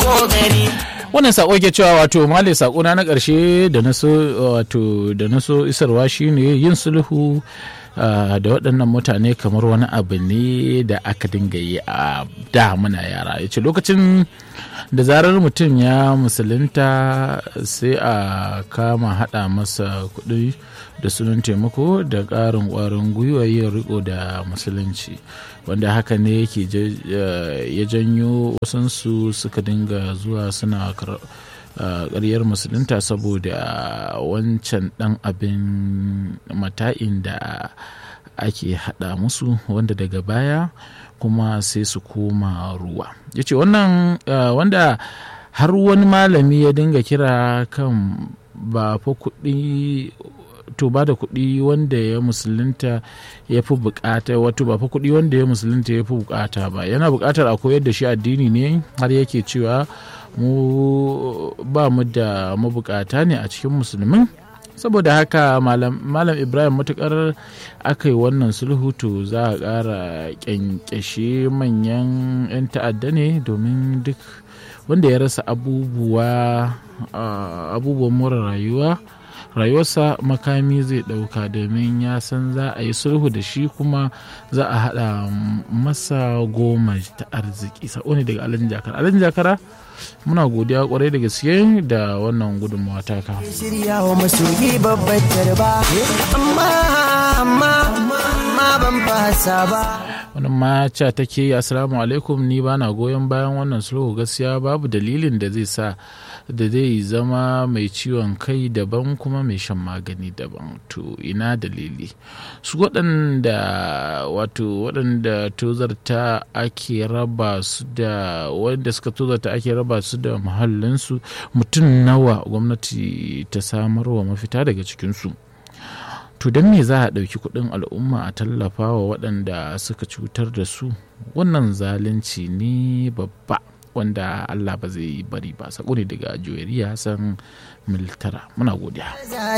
kokari wannan sako ke cewa wato male sako na na karshe da na so wato da na so isarwa shine yin sulhu Uh, da waɗannan mutane kamar wani abu ne da aka dinga yi a da muna yara ya ce lokacin da zarar mutum ya musulunta sai a kama haɗa masa kuɗi da sunan taimako da ƙarin ƙwarin gwiwa yin riko da musulunci wanda haka ne yake ya janyo wasansu suka dinga zuwa suna ƙaryar musulunta saboda wancan ɗan abin mata'in da ake haɗa musu wanda daga baya kuma sai su koma ruwa ya ce wannan wanda har wani malami ya dinga kira kan ba fa kuɗi to ba da kuɗi wanda ya musulunta ya fi bukata wato ba fa kuɗi wanda ya musulunta ya fi bukata ba yana bukatar a koyar da shi addini ne har yake cewa mu ba mu da mabukata ne a cikin musulmin saboda haka malam ibrahim matukar aka yi wannan sulhu to za a ƙara kyankyashe manyan 'yan ta'adda ne domin duk wanda ya rasa abubuwa abubuwan more rayuwa rayuwarsa makami zai ɗauka domin ya san za a yi sulhu da shi kuma za a haɗa masa goma ta arziki sa'o ne daga alhaji jakara alhaji jakara muna godiya kwarai da gaske da wannan gudunmawa taka shirya wa masoyi babbar tarba amma amma amma ban fasa ba wannan maca take assalamu alaikum ni bana goyon bayan wannan sulhu gaskiya babu dalilin da zai sa da zai zama mai ciwon kai daban kuma mai shan magani daban to ina dalili su waɗanda wato waɗanda tozarta ake raba su da wanda suka tozarta ake raba su da muhallinsu mutum nawa gwamnati ta samarwa mafita daga cikinsu to don me za a ɗauki kuɗin al'umma a tallafa wa waɗanda suka cutar da su wannan zalunci ne babba wanda Allah ba zai bari ba sako ne daga Joyariya Hassan Miltara muna godiya